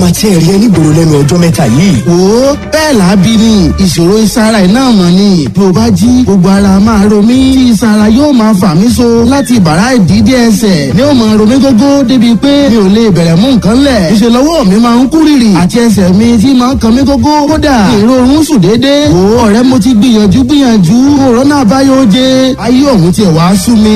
máa tiẹ̀ rí ẹ nígboro lẹ́nu ọjọ́ mẹ́ta yìí. wo bẹ́ẹ̀ lábí ni ìṣòro ìsara iná mọ̀ ni bí o bá jí gbogbo ara máa ro mí tí ìsara yóò máa fà mí so láti bàrá ìdídé ẹsẹ̀ ni ó máa ro mí gógó débi pé mi ò lè bẹ̀rẹ̀ mú nǹkan lẹ̀ ìṣèlọ́wọ́ mi máa ń kú rìrì àti ẹsẹ̀ mi tí máa ń kan mí gógó kódà èrò oorun sùn déédéé wo ọ̀rẹ́ mo ti gbìyànjú gbìyànjú òrónà àbáyọ oje ayé ọ̀hún tiẹ̀ wá sú mi.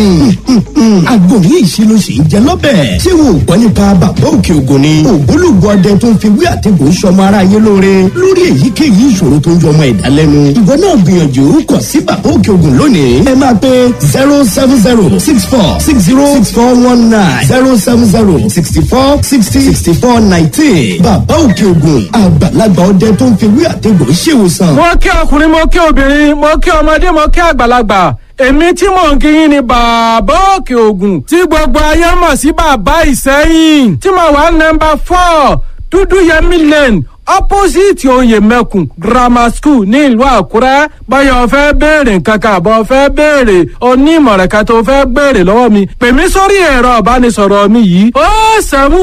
àgbo ní ìṣirò sì ń jẹ lọ́bẹ̀. ṣé wo ò gbọ́ nípa bàbá òkè ògùn ni. ògbólógbò ọdẹ tó ń fi wí àtẹ̀gùn sọmọ ara yé lóore lórí èyíkéyìí ìṣòro tó ń jọ ọmọ ẹ̀dá lẹ́nu. ìwọ náà gbìyànjú kàn sí bàbá òkè ògùn lónìí. ẹ máa pe zero seven zero six four six zero six four one nine zero seven zero sixty four sixty sixty four nineteen. bàbá òkè ògùn àgbàlagbà ọdẹ tó ń fi wí àtẹ̀gùn ṣèwòsàn. mo kí ọkùnrin mo kí obìnrin mo kí ọmọdé mo kí àgbàlagbà èmi tí mò ń kíyìn ni bàbá òkè ògùn tí gbogbo ayé mọ̀ sí bàbá ìsẹ́yìn tí mo wà nọmba four dúdú yẹmí lane opposite oyè mẹ́kùn grammar school ní ìlú àkúrẹ́ báyọ̀ fẹ́ béèrè nǹkan kan àbọ̀ fẹ́ béèrè onímọ̀ràn kan tó fẹ́ béèrè lọ́wọ́ mi pè mí sórí ẹ̀rọ ìbánisọ̀rọ̀ mi yìí ó sẹ́mu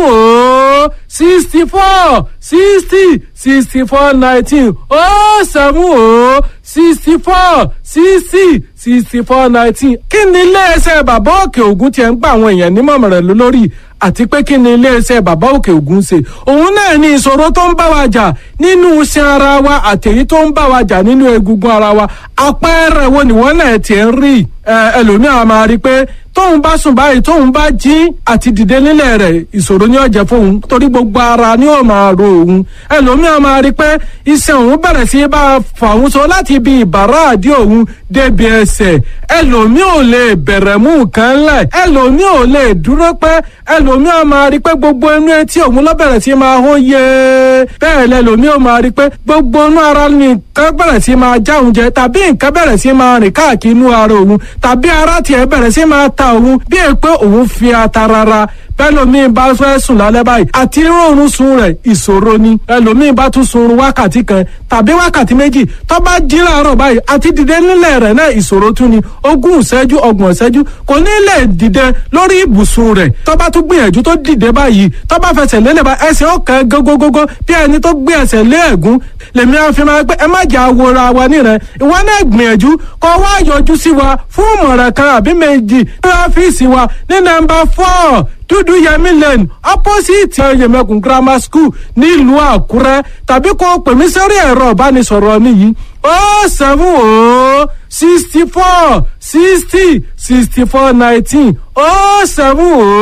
ó sixty four sixty sixty four nineteen ó sẹ́mu ó sixty four sixty sixty four nineteen kí ni iléeṣẹ́ bàbá òkè ògùn tiẹ̀ ń gba àwọn èèyàn nímọ̀ràn lórí àti pé kí ni iléeṣẹ́ bàbá òkè ògùn ṣe òun náà ní ìṣòro tó ń bá wa jà nínú iṣan ara wa àtẹ̀yí tó ń bá wa jà nínú egungun ara wa àpẹẹrẹ wo ni wọ́n náà tiẹ̀ ń rí ẹlòmíràn máa rí i pé tóun bá sùn báyìí tóun bá jí àti dìde nílẹ̀ rẹ̀ ìṣòro ní ọ̀jẹ̀ fóun torí gbogbo ara ni ó máa ro òun ẹlòmíràn máa rí i pé iṣan òun bẹ̀rẹ̀ sí bá a fà òun so láti ibi ìbàrá àdí òun débi ẹsẹ̀ ẹlòmíì ò lè bẹ̀rẹ̀ mú nǹkan lẹ̀ ẹlòmíì ò lè dúró pẹ́ ẹlòmíràn máa rí i pé gbogbo inú etí òun ló bẹ̀rẹ̀ sí máa hó yé bẹ́ẹ̀ lẹ́lòmíì ò máa rí i pé gbogbo inú ara ni nǹkan bẹ̀rẹ̀ sí máa já òun jẹ tàbí nǹkan bẹ̀rẹ̀ sí máa rìn káàkiri inú ara òun tàbí ara tiẹ̀ bẹ̀rẹ̀ sí máa ta òun bí è pé òun fi ata rárá bẹ́lòmíì bá fẹ́ sùn lálẹ́ báyìí àti rọrùn sun rẹ̀ ìṣòro ni ẹlòmíì bá tún sun wákàtí kan tàbí wákàtí méjì tó bá jí láàárọ̀ báyìí àti dìde nílẹ̀ rẹ̀ náà ìṣòro tún ni ogún ìṣẹ́jú ọgbọ̀n ìṣẹ́jú kò ní lè dìde lórí ibùsùn rẹ̀ tó bá tún gbìyànjú tó dìde báyìí tó bá fẹsẹ̀ lélẹ̀ bá ẹsẹ̀ ọ̀kan gógógógó bí ẹni tó gbé ẹsẹ̀ lé ẹ̀gún lèmi àfi máa pé ẹ má jà wòra wa nírẹ̀ ìwọ náà gbìyànjú kó wá yọjú sí wa fún ìmọ̀ràn kan àbí méjì ní ọ́fíìsì wa ní nọ́mbà four dúdú yẹmí lane opposite yẹmẹkùn grammar school nílùú àkúrẹ́ tàbí kó pè mí sórí ẹ̀rọ ìbánisọ̀rọ̀ mi yìí ó seven ó sixty four sixty sixty four nineteen ó seven ó.